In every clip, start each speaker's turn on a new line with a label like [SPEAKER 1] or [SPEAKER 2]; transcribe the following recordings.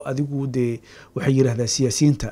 [SPEAKER 1] adigu dee waxay yidhahdaa siyaasiyiinta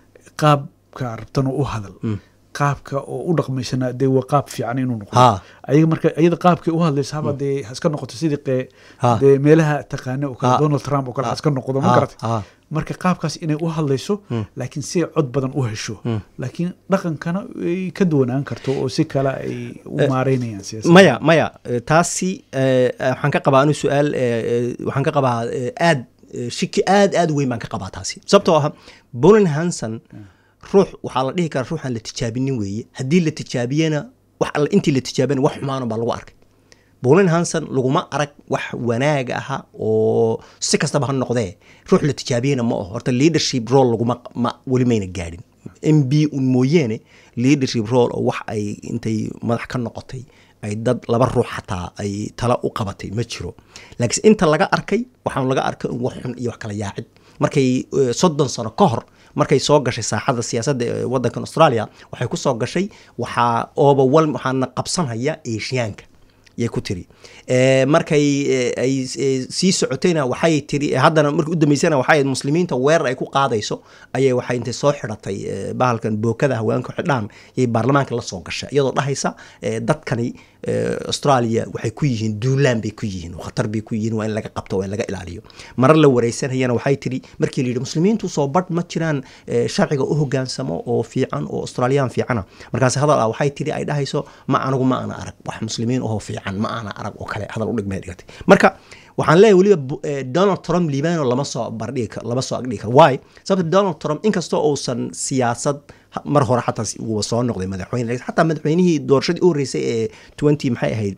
[SPEAKER 1] qaabka rabtana u hadal qaabka oo u dhaqmaysana dee waa qaab fiican inuu noqdo
[SPEAKER 2] Ha.
[SPEAKER 1] ayaga marka iyada qaabkay u hadlaysa haba dee haska noqoto sidii qee
[SPEAKER 2] Ha.
[SPEAKER 1] dee meelaha taqaana oo kale
[SPEAKER 2] Ha.
[SPEAKER 1] donald trump oo kale
[SPEAKER 2] Ha.
[SPEAKER 1] haska noqdo ma
[SPEAKER 2] Ha.
[SPEAKER 1] garata
[SPEAKER 2] Ha.
[SPEAKER 1] marka qaabkaas inay u hadlayso laakiin si ay cod badan u hesho laakiin dhaqankana ay ka duwanaan karto oo si kale ay u maareynayaan siyaasadda
[SPEAKER 2] maya maya eh, taasi eh, waxaan ka qabaa anu su-aal eh, eh, waxaan ka qabaa eh, aad eh, shiki aad aad weyn baan ka qabaa taasi sababtoo ah bolin hanson ruux waxaa la dhihi karaa ruuxaan la tijaabinin weeye haddii la tijaabiyena wax alle intii la tijaabiyana wax xumaana baa lagu arkay bolin hanson laguma arag wax wanaag aha oo si kastaba ha noqdee ruux la tijaabiyena ma aho horta leadership role laguma ma weli mayna gaadhin m b un mooyeene leadership role oo wax ay intay madax ka noqotay ay dad laba ruux xataa ay tala u qabatay ma jiro laakiin inta laga arkay waxaan laga arkay un wax xun iyo wax kala yaacid markay eh, soddon sano ka hor markay soo gashay saaxada siyaasadda ee wadankan australia waxay ku soo gashay waxaa ooba wal waxaana qabsanhaya eeshiyaanka yay ku tiri Eh, markay eh, ay eh, sii socotayna waxay tiri eh, haddana markii u dambeysana waxay ahayd muslimiinta weerar ay ku qaadayso ayay waxay intay soo xidhatay eh, bahalkan bookada haweenka xidhaan yay baarlamaanka la soo gashay iyadoo dhahaysa eh, dadkani eh, australia waxay ku yihiin duulaan bay ku yihiin oo khatar bay ku yihiin waa in laga qabto waa in laga ilaaliyo marar la wareysanayana waxay tiri markii la yidhi muslimiintu soo badh ma jiraan eh, sharciga u hogaansamo oo fiican oo australiyaan fiicana markaas hadal ah waxay tiri ay dhahayso ma anigu ma ana arag wax muslimiin oo fiican ma ana arag oo kale hadal udhigmay dhigatay marka waxaan leeyahay weliba bu- eh, donald trump liibano lama soo bardhigi karo lama soo agdhigi karo why sababta donald trump inkastoo uusan siyaasad ha- mar hore xataa si- uu soo noqday madaxweyne laakiin xataa madaxweynihii doorashadii u horreysay ee twenty maxay ahayd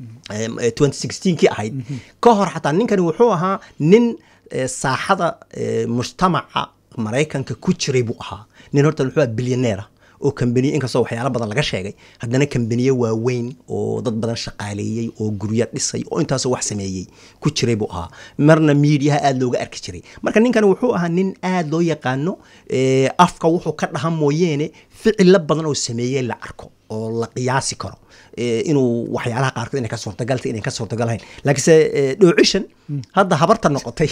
[SPEAKER 2] twenty sixteenkii ahayd ka hor xataa ninkani wuxuu ahaa nin eh, saaxada eh, mujtamaca maraykanka ku jiray buu ahaa nin horta wuxuu ahaa bilyaneer ah oo kambaniye inkastoo waxyaalo badan laga sheegay haddana kambaniye waaweyn oo dad badan shaqaaleeyey oo guryo dhisay oo intaasoo wax sameeyey ku jiray buu ahaa marna miidiyaha aad looga arki jiray marka ninkani wuxuu ahaa nin aad loo yaqaano eh, afka wuxuu ka dhaha mooyeene ficilo badan oo sameeyey la arko oo la qiyaasi karo eh, inuu waxyaalaha qaarkood inay ka suurtagalta inay ka suurtagalhayn laakiinse eh, dhoocishan hadda habarta noqotay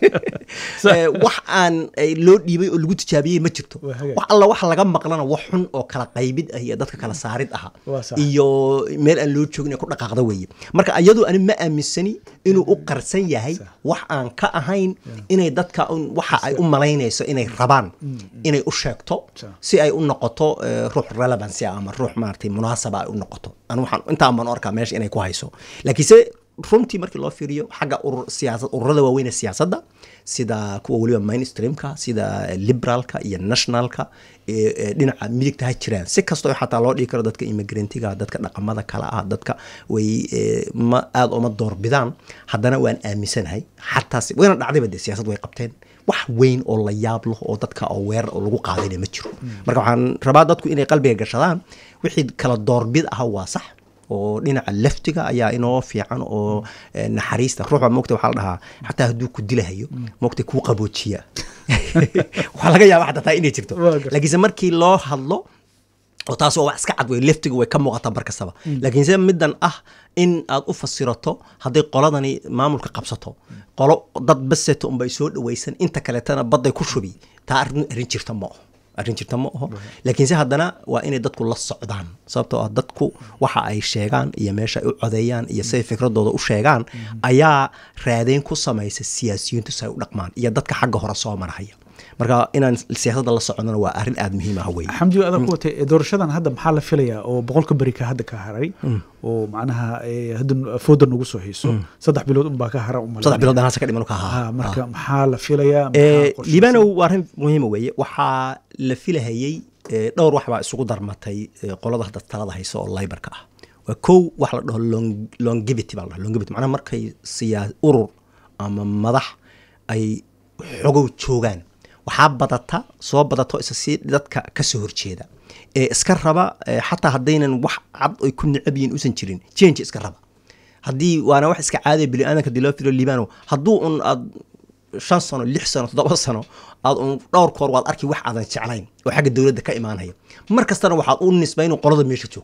[SPEAKER 2] eh, wax aan eh, loo dhiibay oo lagu tijaabiyey ma jirto
[SPEAKER 1] Waa hagaag.
[SPEAKER 2] wax alla wax laga maqlana wax xun oo kala qaybid ah iyo dadka kala saarid aha
[SPEAKER 1] Waa sax.
[SPEAKER 2] iyo meel aan loo joogin ee ku dhaqaaqda weeye marka iyadu ani ma aaminsani inuu u qarsan yahay wax aan ka ahayn inay dadka un- waxa ay u malaynayso inay rabaan inay u sheegto
[SPEAKER 1] Sax.
[SPEAKER 2] si ay u noqoto eh, ruux relevancy ah ama ruux maaragtay munaasaba ay u noqoto anu waxaan intaan baan u arkaa meesha inay ku hayso laakiinse runtii markii loo fiiriyo xagga urur siyaasad ururada waaweyn ee siyaasadda sida kuwa weliba mainstreamka sida liberalka iyo nationalka ee- ee dhinaca midigta ha jiraan si kastoo xataa loo dhigi karo dadka immigrantga dadka dhaqamada kale ah dadka way eh, ma aada uma doorbidaan haddana waan aaminsanahay xataa si- wayna dhacdayba dee siyaasad way qabteen wax weyn oo la yaab leh oo dadka oo weerar oo lagu qaadayna ma jiro marka waxaan rabaa dadku inay qalbiga gashadaan wixii kala doorbid ah waa sax oo dhinaca laftiga ayaa inoo fiican oo eh, naxariista ruuxa moogta waxaa la dhahaa xataa hadduu ku dilahayo moogta kuu qaboojiya waxaa laga yaaba xataa taa inay jirto
[SPEAKER 1] Waa gartay.
[SPEAKER 2] laakiinse markii loo hadlo oo taas oo wax iska cad wey leftiga way ka muuqataa mar kastaba laakiinse middan ah in aad u fasirato hadday qoladani maamulka qabsato qolo dad baseto unbay soo dhawaysan inta kaleetana badday ku shubi taa arrin arrin jirta ma aho arrin jirta ma aho laakiinse haddana waa inay dadku la socdaan sababtoo ah dadku waxa ay sheegaan iyo meesha ay u codeeyaan iyo siday fikradooda u sheegaan ayaa raadeyn ku samaysa siyaasiyiintu si ay u dhaqmaan iyo dadka xagga hore soo marahaya marka inaan siyaasadda la socdona waa arrin aada muhiim ah wey
[SPEAKER 1] xamdiga adag ku watay doorashadan hadda maxaa la filayaa oo boqolka beri ka hadda ka haray oo macnaha eh, hadda fooda nagu soo hayso saddex bilood unbaa ka hara umal
[SPEAKER 2] saddex bilood anaasa ka dhiman ka
[SPEAKER 1] ha
[SPEAKER 2] ahaa
[SPEAKER 1] marka maxaa la filayaa
[SPEAKER 2] Eh,
[SPEAKER 1] maxaa qorshaysan?
[SPEAKER 2] liibanow waa arrin muhiima weeye waxaa la filahayey eh, dhowr wax baa isugu darmatay eh, qolada hadda talada hayso oo laybarka ah waa kow wax la dhaho long- longevity baa la dhaha longevity macnaha markay siyaa urur ama madax ay xogow joogaan waxaa badata soo badato isa si dadka ka soo horjeeda ee iska raba eh, xataa haddaynan wax cad ay ku necab yihiin usan jirin change iska raba haddii waana wax iska caadaya biniaadanka dii loo filo liibano hadduu un aad shan sano lix sano toddoba sano aad un dhowr koor waad arki wax aadan jeclayn oo xagga dowladda ka imaanaya mar kastana waxaad u nisbay inuu qolada meesha joogta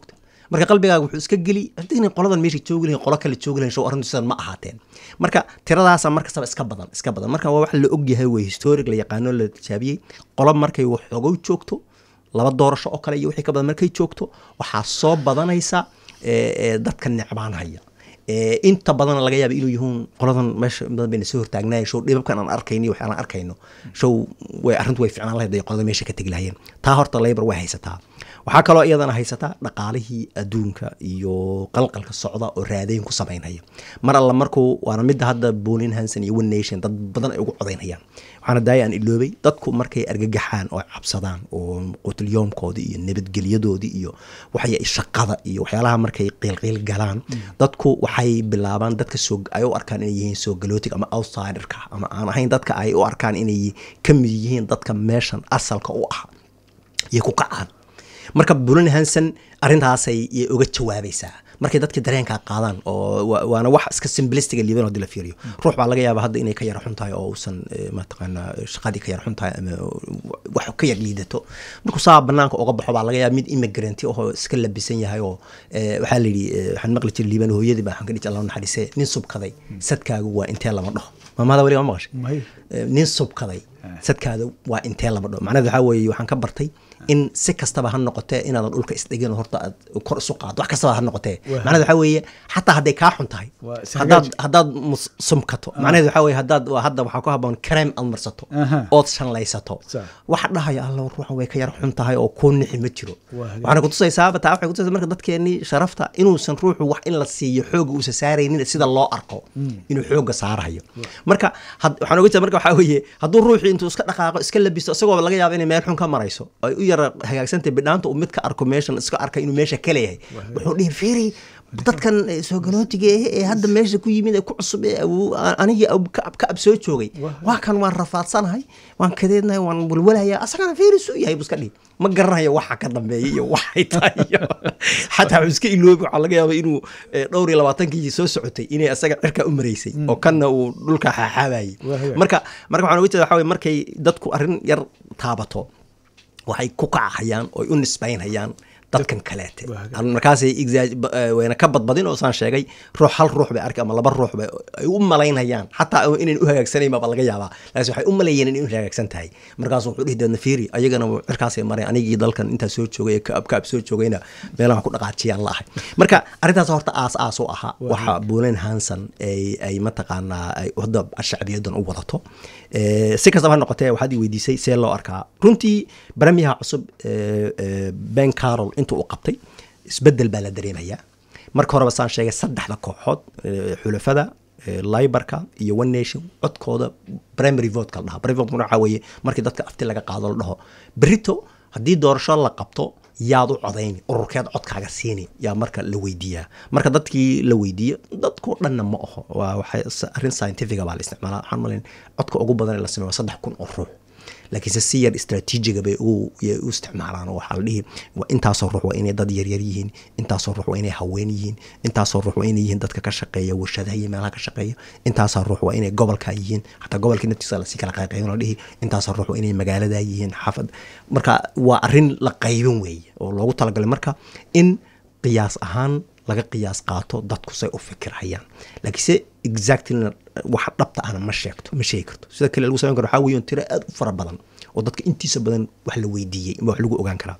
[SPEAKER 2] marka qalbigaaga wuxuu iska geli haddayna qoladan meesha joogi lahayn qolo kale joogi lahayn show arrintu sidan ma ahaateen marka tiradaasa markastaba iska badan iska badan marka waa wax la ogyahay wey historic la yaqaano la tijaabiyey qolo markay waxoogow joogto laba doorasho oo kale iyo wixii ka badan markay joogto waxaa soo badanaysa eh, eh, dadka necbaanhaya Eh, inta badan laga yaaba inuu yihiin qoladan meesha in badan bayna soo hortaagnaayeen show dhibabkan aan arkayno iyo waxaan arkayno show way arrintu way ficnaan lahayd ay qolada meesha ka tegi lahayeen taa horta labor way haysataa waxaa kaloo iyadana haysataa dhaqaalihii adduunka iyo qalqalka socda oo raadayn ku samaynaya mar alla markuu waana midda hadda bonin hanson iyo one nation dad badan ay ugu codaynayaan waxaana daaya aan iloobay dadku markay argagaxaan oo cabsadaan oo qutlyoomkoodii iyo nabadgelyadoodii iyo waxay shaqada iyo waxyaalaha markay qiilqiil galaan dadku waxay bilaabaan dadka soo ay u arkaan inay yihiin soo galootig ama outsiderka ama aan ahayn dadka ay u arkaan inay ka mid yihiin dadka meeshan asalka u ah iyo ku kacaan marka bulan hanson arrintaasay yay uga jawaabaysaa markay dadka dareenkaa qaadaan oo wa- waana wax iska simblistiga liiban hadii la fiiriyo ruux baa laga yaaba hadda inay ka yara xun tahay oo uusan eh, mataqaana shaqadii ka yara xun tahay ama wax ka yar liidato markuu saa banaanka uga baxo baa laga yaaba mid immigrant oo iska labisan yahay oo eh, waxaa la yidhi eh, waxaan maqli jiray liiban hooyadii baa waxaan ka dhihi allah naxariise nin subkaday sadkaagu waa intee lama dhaho maamada weli ma maqashay
[SPEAKER 1] May.
[SPEAKER 2] Eh, nin subkaday sadkaada waa intee lama dhaho macnaheed waxaa weeye waxaan ka bartay in si kastaba ha noqotee inaadan dhulka isdhigin oo horta aad kor isu qaado wax kastaba ha noqotee
[SPEAKER 1] Waa.
[SPEAKER 2] macnaheed waxaa weeye xataa hadday kaa xun tahay
[SPEAKER 1] Waa is
[SPEAKER 2] haddaad
[SPEAKER 1] hagaaj.
[SPEAKER 2] haddaad mus- sumkato macnaheed waxaa weeye haddaad waa hadda waxaa ku haboon kareem aad marsato
[SPEAKER 1] Aha.
[SPEAKER 2] ood shanlaysato
[SPEAKER 1] Sa.
[SPEAKER 2] waxa dhahaya alla ruuxan way ka yar xun tahay oo kuu nixi ma jiro
[SPEAKER 1] Waa hagaag.
[SPEAKER 2] waxaana kutusaysaaba taa waxay kutusaysaa marka dadkeenii sharafta inuusan ruuxu wax in la siiyo xooga uusan saaraynin sida loo arko inuu xooga saarayo marka had- waxaan oga jeeda marka waxaa weeye hadduu ruuxii intuu iska dhaqaaqo iska labisto isagoo laga yaabo inay meel xun ka marayso ay u yara hagaagsantahay bidhaanta uu mid ka arko meeshan iska arka inuu meesha ka leeyahay wuxuu dhihi fiiri dadkan eh, soo galootiga eh, ee hadda meesha ku yimid ee ku cusub ee awow- a- anigii ab- ka ab- ka ab soo joogay waa kan waan rafaadsanahay waan kadeednahay waan walwalayaa asagana fiiris u yahay buu iska dhihi ma garanayo waxa ka dambeeya iyo waxay tahay iyo xataa wuxuu iska iloobi waxaa laga yaaba inuu eh, dhowr iyo labaatankii soo socotay inay asaga cirka u maraysay oo kanna uu dhulka xaaxaabayay
[SPEAKER 1] Waa hagaag.
[SPEAKER 2] marka marka waxaan oga jeeda waxaa weye markay dadku arrin yar taabato waxay ku kacahayaan oo ay u nisbaynhayaan dadkan kaleete
[SPEAKER 1] Waa hagaag.
[SPEAKER 2] Aan markaasay exa- ba- eh, wayna ka badbadin oo saan sheegay ruux hal ruux bay arki ama laba ruux bay ay u malaynayaan xataa inayn u hagaagsanayn baa laga yaabaa laakiin waxay u maleeyeen inay u hagaagsan tahay markaasuu wuxuu dhihi deedna fiiri ayagana cirkaasay maray anigii dalkan intaa soo joogay ee kaab kaab soo joogayna meelaha ku dhaqaajiyaan la ahay marka arrintaas horta aas aas u ahaa waxa bulen hanson ay ay mataqaanaa ay hadda shacbiyadan u wadato Eh, si kastaba ha noqotee waxaad i weydiisay see loo arkaa runtii baramiyaha cusub eh, eh, ben carol intuu u qabtay isbedel baa la dareemayaa marka horeba saan sheegay saddexda kooxood eh, xulafada eh, libarka iyo one nation codkooda primary vote la dhaha primary vote waxaa weeye markii dadka afti laga qaado la dhaho berito haddii doorasho la qabto yaad u codayni ururkeed codkaaga siini yaa marka la weydiiyaa marka dadkii la weydiiyo dadkoo dhanna ma aho waa waxay s- arrin scientifica baa la isticmaalaa waxaan malayn codka ugu badan ee la sameeyo waa saddex kun oo ruux laakiinse si yar istraatiijiga bay u yay u isticmaalaan oo waxaa la dhihi waa intaasoo ruux waa inay dad yaryar yihiin intaasoo ruux waa inay haween yihiin intaasoo ruux waa inay yihiin dadka ka shaqeeya warshadaha iyo meelaha ka shaqeeya intaasoo ruux waa inay gobolka yihiin xataa gobolkii naftiisa lasii kala qayqaybin la dhihi intaasoo ruux waa inay magaalada yihiin xaafad marka waa arrin la qaybin weeye oo loogu talagalay marka in qiyaas ahaan laga qiyaas qaato dadku say u fikirhayaan laakiinse exactly waxa dhabta ahna ma sheegto ma sheegi karto sida kale lagu samayn karo waxaa weeye tiro aad u fara badan oo dadka intiisa badan wax la weydiiyey wax lagu ogaan karaa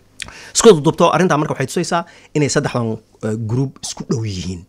[SPEAKER 2] isku dudubto arrintaa marka waxay tusaysaa inay saddexdan eh, group isku dhow yihiin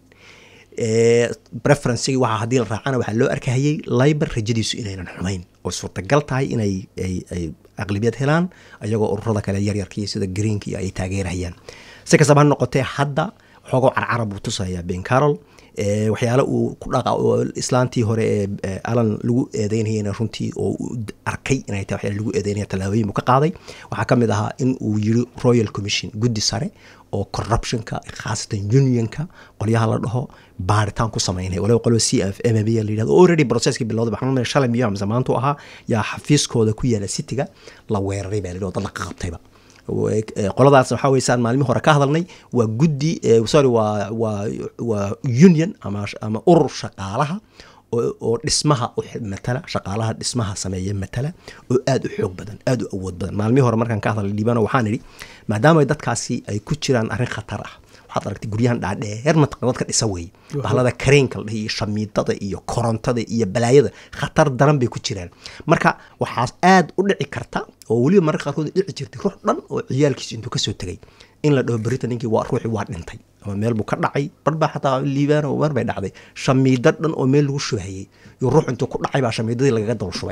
[SPEAKER 2] preferencigi waxa haddii la raacana waxaa loo arkahayey liber rajadiisu inaynan xumayn oo suurtagal tahay inay ay ay aqlibiyad helaan ayagoo ururada kale yaryarka iyo sida greenka iyo ay taageerayaan si kastaba ha noqotee hadda xoogoo carcara buu tusayaa ben carol Eh, waxyaale uu ku dhaqa oo islaantii hore ee eh, alan lagu eedeynayana runtii oo uu d- arkay inay tahay waxyaale lagu eedeynaya tallaabooyin buu ka qaaday waxaa ka mid ahaa in uu yiri royal commission guddi sare oo corruptionka khaasatan unionka qolyaha la dhaho baaritaan ku sameynaya waliba qolba c f m b la yidhahdo already processkii bilowday waxaan umaleynaya shalay miyo amse maantu ahaa yaa xafiiskooda ku yaala cityga la weeraray baa la yidhi oo dad la qabtayba Eh, qoladaas waxaa weye saan maalmihi hore ka hadalnay waa guddi eh, sorry waa waa waa union ama ama urur shaqaalaha oo oo dhismaha u xil- matala shaqaalaha dhismaha sameeya matala oo aad u xoog badan aad u awood badan maalmihii hore markaan ka hadalay liibano waxaan idhi maadaama dadkaasi ay ku jiraan arrin khatar ah waxaad aragtay guryahan dhaadheer mataqan dadka dhisa weeye bahlada kareenka la dhihi iyo shamiidada iyo korontada iyo balaayada khatar daran bay ku jiraan marka waxaa aad u dhici karta oo weliba mararka qaarkood dhici jirtay ruux dhan oo ciyaalkiisa intuu kasoo tegay in la dhaho berita ninkii waa ruuxii waa dhintay ama meel buu ka dhacay bar baa xataa liibaan oo mar bay dhacday shamiido dhan oo meel lagu shubahayey iyo ruux intuu ku dhacay baa shamiidadii lagaga daba shubay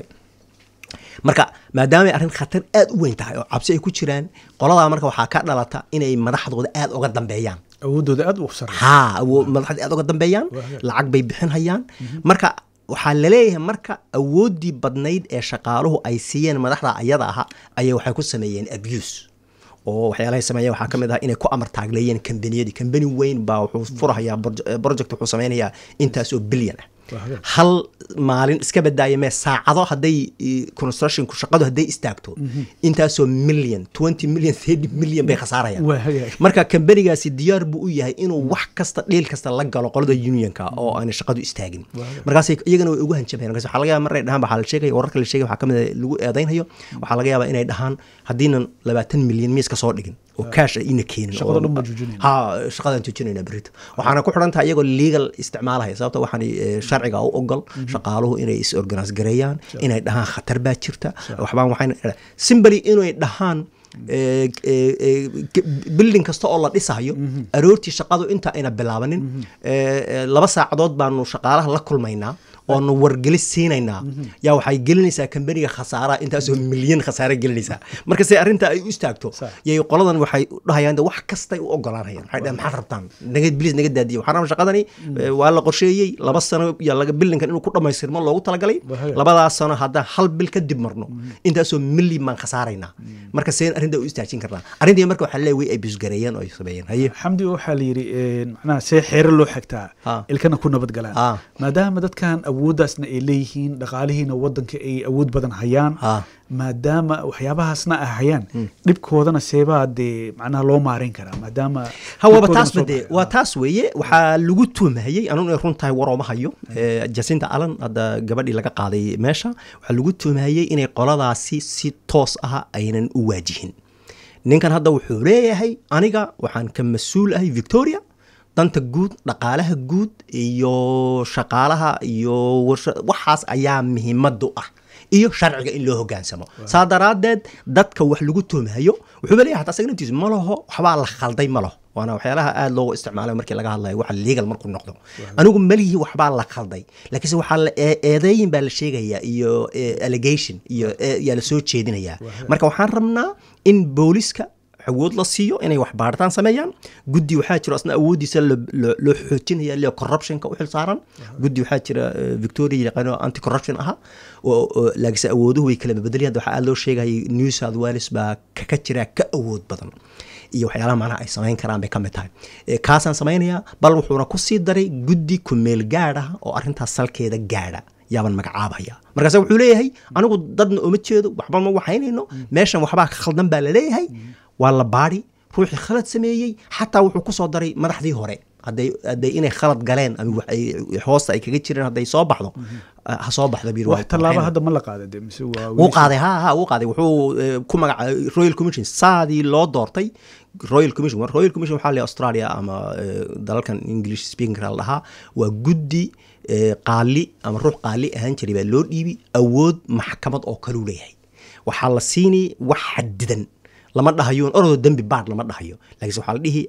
[SPEAKER 2] marka maadaamay arrin khatar aad u weyn tahay oo cabsi ay ku jiraan qoladaa marka waxaa ka dhalata inay madaxdooda aad uga dambeeyaan
[SPEAKER 1] awoodooda aad u sareysa
[SPEAKER 2] haa awo- madaxda aad uga dambeeyaan lacag bay bixin hayaan marka waxaa laleeyahay marka awooddii badnayd ee shaqaaluhu ay siiyeen madaxda ayada aha ayay waxay ku sameeyeen abuse oo waxyaalahay sameeyeen waxaa ka mid ah inay ku amar taagleeyeen kambaniyadii kambani weyn baa wuxuu furahayaa proje- project wuxuu sameynayaa intaas oo bilyan ah
[SPEAKER 1] Waa hagaag.
[SPEAKER 2] hal maalin iska badaaya mee saacado hadday eh, constructionku shaqadu hadday istaagto intaasoo million twenty million thirty million bay khasaarayaan
[SPEAKER 1] waa hagaag
[SPEAKER 2] marka kambanigaasi diyaar buu u yahay inuu wax kasta dhiil kasta la galo qolada unionka oo aanay shaqadu istaagin markaas iyagana way ugu hanjabayaan markaas waxaa laga yaaba maray dhahaan waxaa la sheegaya wararka la sheegaya waxaa kamid ah lagu eedaynhayo waxaa laga yaabaa inay dhahaan haddiinan labaatan milyan miis ka soo dhigin oo cash ay ina keenin
[SPEAKER 1] Shaqada
[SPEAKER 2] oo-
[SPEAKER 1] dhan baan joojinayna.
[SPEAKER 2] ha shaqadaan joojinayna berito waxaana ku xidhan tahay iyagoo legal isticmaalaya sababta waxaan eh, sharciga u ogol shaqaaluhu inay is organise gareeyaan inay dhahaan khatar baa jirta waxbaan waxayna simbly inay dhahaan eh, eh, eh, g- building kasta oo la dhisayo aroortii shaqadu inta ayna bilaabanin eh, eh, laba saacadood baanu shaqaalaha la kulmaynaa oonu wargelis siinaynaa yaa waxay gelinaysaa kambaniga khasaaraha intaasoo milyan khasaare gelinaysaa marka se arrinta ay u istaagto
[SPEAKER 1] Sax.
[SPEAKER 2] yay qoladan waxay dhahayaan de wax kastay u ogolaanayaan waxay dhahaan maxaad rabtaan naga bilis naga daadiya waxaan rabaa shaqadani eh, waa la qorsheeyey laba sano iyo laga bilinkan inuu ku dhammaystirmo loogu talagalay
[SPEAKER 1] Waa hagaag.
[SPEAKER 2] labadaas sano haddaan hal bil kadib marno intaasoo milyan baan khasaaraynaa marka seen arrinta u istaajin karnaa arrintii marka waxaa leeyahay way ay bisgareeyeen oo ay sameeyeen haye
[SPEAKER 1] xamdi waxaa la yidhi een, macnaha see xeero loo xigtaa
[SPEAKER 2] Ha.
[SPEAKER 1] ilkana ku nabad galaan
[SPEAKER 2] Ha.
[SPEAKER 1] maadaama dadkan awooddaasna ay leeyihiin dhaqaalihiina wadanka ay awood badan hayaan
[SPEAKER 2] Ha.
[SPEAKER 1] maadaama waxyaabahaasna ay hayaan dhibkoodana seebaa dee macnaha loo maareyn karaa maadaama
[SPEAKER 2] ha waaba
[SPEAKER 1] dhibkoodana
[SPEAKER 2] taas
[SPEAKER 1] soo
[SPEAKER 2] bade
[SPEAKER 1] baxay.
[SPEAKER 2] waa taas weeye waxaa lagu tuhmahayey anuu inay run tahay warooma hayo Eh, jacinta allen hadda gabadhii laga qaaday meesha waxaa lagu tuhmahayey inay qoladaasi si toos ah aynan u waajihin ninkan hadda wuxuu leeyahay aniga waxaan ka mas-uul ahay victoria danta guud dhaqaalaha guud iyo shaqaalaha iyo warsha- waxaas ayaa muhiimadu ah iyo sharciga in loo hogaansamo saa daraaddeed dadka wax lagu tuhmayo wuxuuba leeyahay hataa isaga naftiisu ma laho waxbaa la khalday ma laho waana waxyaalaha aada loogu isticmaalayo markii laga hadlayo waxa legal markuu noqdo anigu malihii waxbaa la khalday laakiinse waxaa la ee- eedeeyin baa la sheegayaa iyo eh, allegation iyo eh, yaa la soo jeedinayaa marka waxaan rabnaa in booliska awood la siiyo inay wax baaritaan sameeyaan guddi waxaa jiro asna awooddiisa lo- lo- loo xoojinaya leo corruptionka u xil saaran guddi waxaa jira eh, victoria yaqaano anti corruption aha oo oo laakiinse awooduhu way kala bedelayaan waxaa aad loo sheegayay new south wales baa ka ka jira ka awood badan iyo waxyaalaha macnaha ay samayn karaan bay ka mid tahay Eh, kaasaan samaynayaa bal wuxuuna ku sii daray guddi kumeel gaadh ah oo arrintaas salkeeda gaadha yaaban magacaabaya markaase wuxuu leeyahay anigu dadna uma jeedo waxba ma waxaynayno meeshan waxbaa ka khaldan baa la leeyahay waa la baadi ruuxii khalad sameeyey xataa wuxuu ku soo daray madaxdii hore hadday hadday inay khalad galeen ama wax ay hoosta ay kaga jireen hadday soo baxdo ha soo baxdo bir
[SPEAKER 1] wax tallaabo hadda ma la qaaday de mise waa
[SPEAKER 2] wuu qaaday ha ha wuu qaaday wuxuu eh, ku magacaabay royal commission saadii loo doortay royal commission War- royal commission waxaa la australia ama eh, dalalkan english speaking la dhahaa waa guddi eh, qaali ama ruux qaali ahaan jiray baa loo dhiibi awood maxkamad oo kaluu leeyahay waxaa la siini wax xadidan lama dhahayo orodoo dembi baad lama dhahayo laakiinse waxaa la dhihi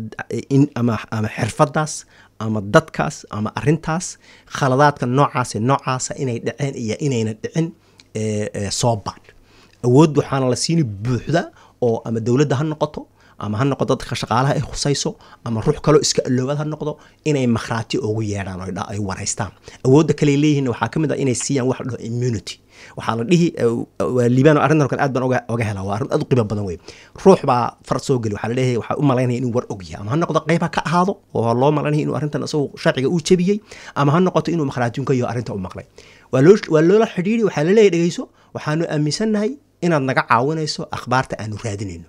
[SPEAKER 2] in ama ama xirfadaas ama dadkaas ama arintaas khaladaadka noocaase noocaasa inay dhaceen iyo inayna dhicin ee, ee, soo baadh awood waxaana la siini buuxda oo ama dowladda ha noqoto ama ha noqoto dadka shaqaalaha ay khusayso ama ruux kaloo iska aloobaad ha noqdo inay makhraati ugu yeedhaan oo ay dha- ay waraystaan awoodda kale leeyihiin waxaa ka mid ah inay siiyaan wax la dhaho immunity waxaa la dhihi eh, waa liibaan oo arrintan oo kale aad baan oga oga helaa waa arrin aad u qiimo badan wey ruux baa far soo geli waxaa la leeyahay waxaa u malaynaya inuu war og yahay ama ha noqdo qayb ha ka ahaado oo loo malaynaya inuu arrintan isagu sharciga uu jebiyey ama ha noqoto inuu makhraatiinka iyo arrinta u maqlay waa loo waa loola xidhiiri waxaa la leeyahay dhegeyso waxaanu aaminsannahay inaad naga caawinayso akhbaarta aanu raadinayno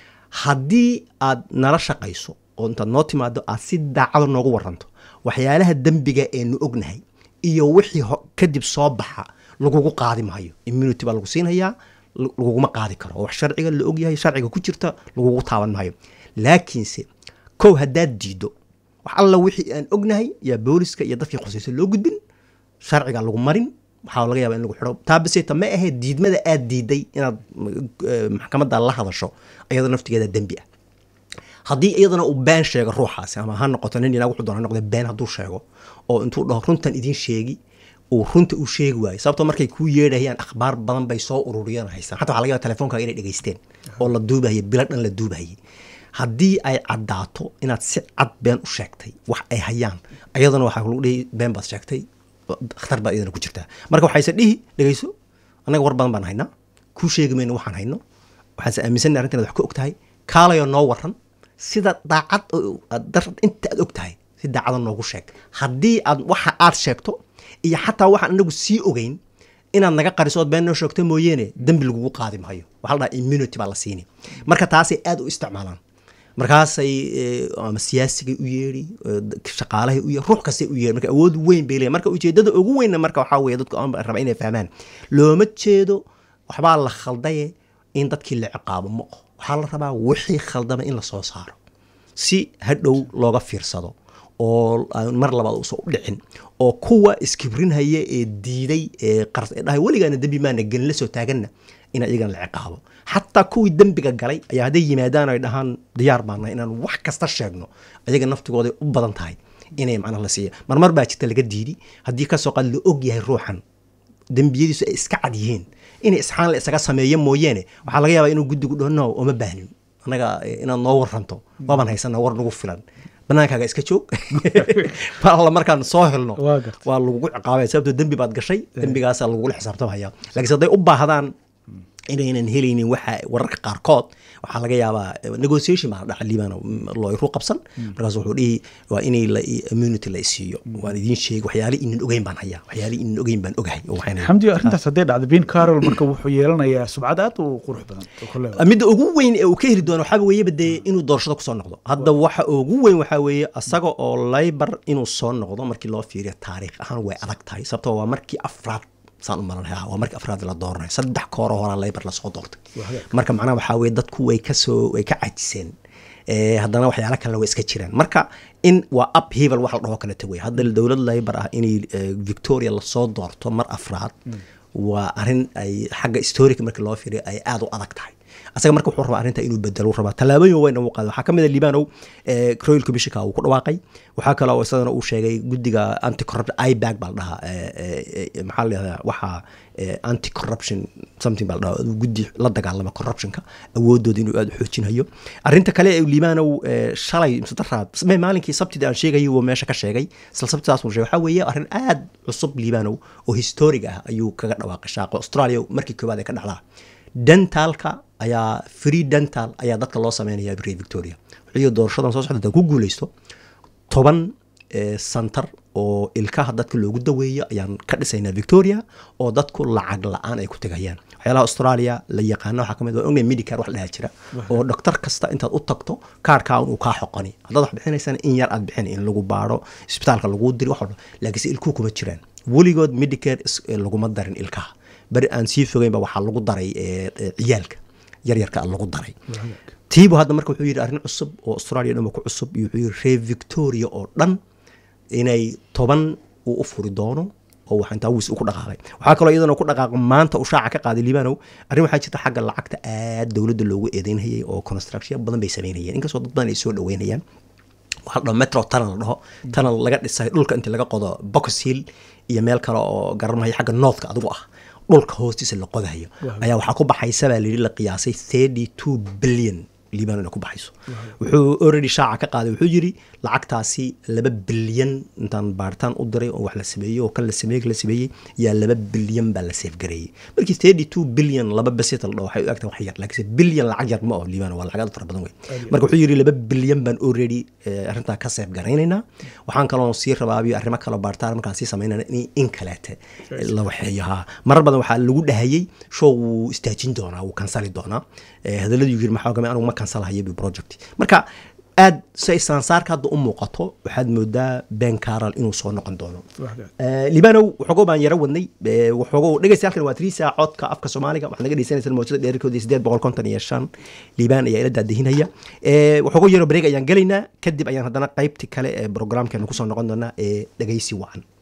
[SPEAKER 2] haddii aad nala shaqayso oo intaad noo timaado aad si daacado noogu waranto waxyaalaha dembiga eenu ognahay iyo wixii ho- kadib soo baxa lagugu qaadi maayo immunity baa lagu siinhayaa l- laguguma qaadi karo oo wax sharciga la ogyahay sharciga ku jirta lagugu taaban maayo laakiinse kow haddaad diido wax alla wixii aan ognahay yaa booliska iyo dadkii khusayso loo gudbin sharciga lagu marin waxaa laga yaaba in lagu xidho taabaseta ma ahayd diidmada aad diiday inaad eh, maxkamadda la hadasho iyadoo naftigeeda dembi ah haddii iyadana uu been sheego ruuxaasi ama ha noqoto nin inaag wuxuu doona ha noqde been hadduu sheego oo intuu dhaho runtan idiin sheegi uu runta u sheegi waayo sababtoo markay kuu yeedhayaan akhbaar badan bay soo ururiyeen oo haystaan xataa waxaa laga yaaba telefonkaaga inay dhegaysteen oo la duubahayay bilo dhan la duubahayay haddii ay caddaato inaad si cad been u sheegtay wax ay hayaan iyadana waxaa lagu dhihi been baad sheegtay khatar baa iyadana ku jirtaa marka waxayse dhihi dhegayso annaga war badan baan haynaa kuu sheegi mayno waxaan hayno waxaanse aaminsanay arrintan inaad wax ka og tahay kaalayoo noo waran sida daacad oo aad dar inta aad og tahay si daacada noogu sheeg haddii aad waxa aad sheegto iyo xataa waxaan anagu sii ogeyn inaad naga qariso ood been noo sheegto mooyeene dembi lagugu qaadi maayo waxaa la dhaha immunity baa la siini marka taasay aad u isticmaalaan markaasay eh, ama siyaasigay u yeedhi eh, shaqaalahay u yeedhi ruux kastay u yeedhi marka awood weyn bay leeyahay marka ujeedada ugu weynna marka waxaa weeye dadku aan raba inay fahmaan looma jeedo waxbaa la khaldaye in dadkii la ciqaabo ma oho waxaa la rabaa wixii khaldama in la soo saaro si hadhow looga fiirsado oo aan mar labaad uusan u dhicin oo kuwa iskibrinhaya ee diiday ee qars ee dhahay weligaana dembi maana gelin la soo taaganna in iyagana la ciqaabo xataa kuwii dembiga galay ayaa hadday yimaadaan ay dhahaan diyaar baana inaan wax kasta sheegno ayaga naftigooday u badan tahay inay macnaha la siiya marmar baa jirta laga diidi haddii kasoo qaad la og yahay ruuxan dembiyadiisu ay iska cad yihiin inay isxaan la isaga sameeyo mooyeene waxaa laga yaabaa inuu guddigu dhaho no oma baahnin annaga eh, inaad noo waranto waabaan haysana war nagu filan banaankaaga iska joog mar alla markaan soo helno
[SPEAKER 1] Waa gartay.
[SPEAKER 2] waa lagugu ciqaabaya sababtoo dembi baad gashay dembigaasaa lagugula xisaabtamaya laakiinse hadday u baahdaan inaynan helaynin waxa wararka qaarkood waxaa laga yaabaa eh, negotiation baa la dhaca liibana looyru qabsan markaas wuxuu dhihi waa inay la immunity la isiiyo waan idiin sheegi waxyaali inan ogeyn baan hayaa waxyaali inan ogeyn baan ogahay oo waxayna
[SPEAKER 1] xamdi arrintaas hadday dhacdo ben carol marka wuxuu yeelanayaa subcad aad u qurux badan oo kale
[SPEAKER 2] midda ugu weyn ee uu ka heli doono waxaa weeyeba dee inuu doorashada kusoo noqdo hadda waxa ugu weyn waxaa weeye asaga oo laybar inuu soo noqdo markii loo fiiriyo taariikh ahaan way adag tahay sababtoo waa markii afraad saan u malanaya waa markii afraad la dooranayo saddex kooro horaa laybar lasoo doortay
[SPEAKER 1] Waa hagaag.
[SPEAKER 2] marka macnaha waxaa weeye dadku way kasoo way ka cajiseen Eh, haddana waxyaala kalena way iska jiraan marka in waa up hebel wax la dhaho kaleta wey hadda dowlad laybar ah inay eh, victoria lasoo doorto mar afraad waa arrin ay xagga historic markii loo fiiriyo ay aad u adag tahay asaga marka wuxuu rabaa arrinta inuu bedelo uu rabaa tallaabooyin weyn uu qaado waxaa ka mid a liibanow eh, royal commissionka uu ku dhawaaqay waxaa kaloo isagana uu sheegay guddiga anti corruption ibag baa la dhahaa eh, eh, eh, maxaa la yihahdaa waxaa eh, anti corruption something baa la dhahaa guddi la dagaalama corruptionka awoodooda inuu aad u xoojinayo arrinta kale ee liibanow eh, shalay mise daraad me- maalinkii sabtida aan sheegayay uu meesha ka sheegay isla sabtidaas uu sheegay waxaa weeye arrin aad cusub liibanow oo historig ah ayuu kaga dhawaaqay shaaqo australia markii koowaad ee ka dhacdaa dentalka ayaa free dental ayaa dadka loo sameynaya bria victoria wuxuu doorashadan soo socda haddaan ku guuleysto toban eh, santar oo ilkaha dadka loogu daweeyo ayaan ka dhisaynaa victoria oo dadku lacag la-aan ay ku tegayaan waxyaalaha australia la yaqaano waxaa kamid waa ognahay medicare wax la dhaha jira oo dhoktar kasta intaad u tagto kaarkaa uu kaa xoqoni haddaad wax bixinaysana in yar aad bixin in lagu baaro isbitaalka laguu diri wax walba laakiinse ilkuhu kuma jiraan weligood medicare is- eh, laguma darin ilkaha beri aan sii fogeynba waxaa lagu daray eh, eh, ciyaalka yaryarka a lagu daray tiibu hadda marka wuxuu yidhi arrin cusub oo australia dhan ba ku cusub iyo wuxuu yidhi reer victoria oo dhan inay toban uu u furi doono oo wax intaa wiis u ku dhaqaaqay waxaa kaloo iyadana ku dhaqaaqo maanta uu shaaca ka qaaday liibanow arrin waxaa jirta xagga lacagta aad dowladda loogu eedeynayay oo construction badan bay sameynayeen inkastoo dad badan ay soo dhaweynayaan waxaa la dhaho metro tunnel la dhaho tunnel laga dhisay dhulka inta laga qodo box hill iyo meel kale oo garanmaya xagga northka adigu ah dhulka hoostiisa la qodayo
[SPEAKER 1] Waaw.
[SPEAKER 2] ayaa waxaa ku baxaysa baa layidhi la qiyaasay thirty two billion liibano inay ku baxayso wuxuu already shaaca ka qaaday wuxuu yidhi lacagtaasi laba bilyan intaan baaritaan u diray oo wax la sameeyey oo kan la sameeyey kan la sameeyey yaa laba bilyan baa la seefgareeyey markii thirty two billion laba besita la dhaho waxay u egtahay wax yar laakiinse bilyan lacag yar ma oo liibano waa lacag aad u fara badan wey marka wuxuu yidhi laba bilyan baan already eh, arrintaa ka seef garaynaynaa waxaan kaloo sii rabaabiyo arrimo kaloo baaritaan markaan sii samaynana in in kaleete la waxeeyo haa marar badan waxaa lagu dhahayey show wuu istaajin doonaa wuu kansali doonaa Eh, hadalladii yiri maxaa kamid anigu ma kansalahayo bi project marka aad say sansaarka hadda u muuqato waxaad moodaa ben caral inuu soo noqon doono Eh, libanow waxoogo baan yaro wadnay Eh, waxoogo dhegeystayaalkan waa tiriisa codka afka soomaaliga waxaad naga dhegeysanaysaa mawjada dheerarkoodii sideed boqol konton iyo shan liibaan ayaa ila daadihinaya Eh, waxoogo yaro bareeg ayaan gelaynaa kadib ayaan haddana qaybti kale ee programkeena kusoo noqon doonaa ee dhegeysi wacan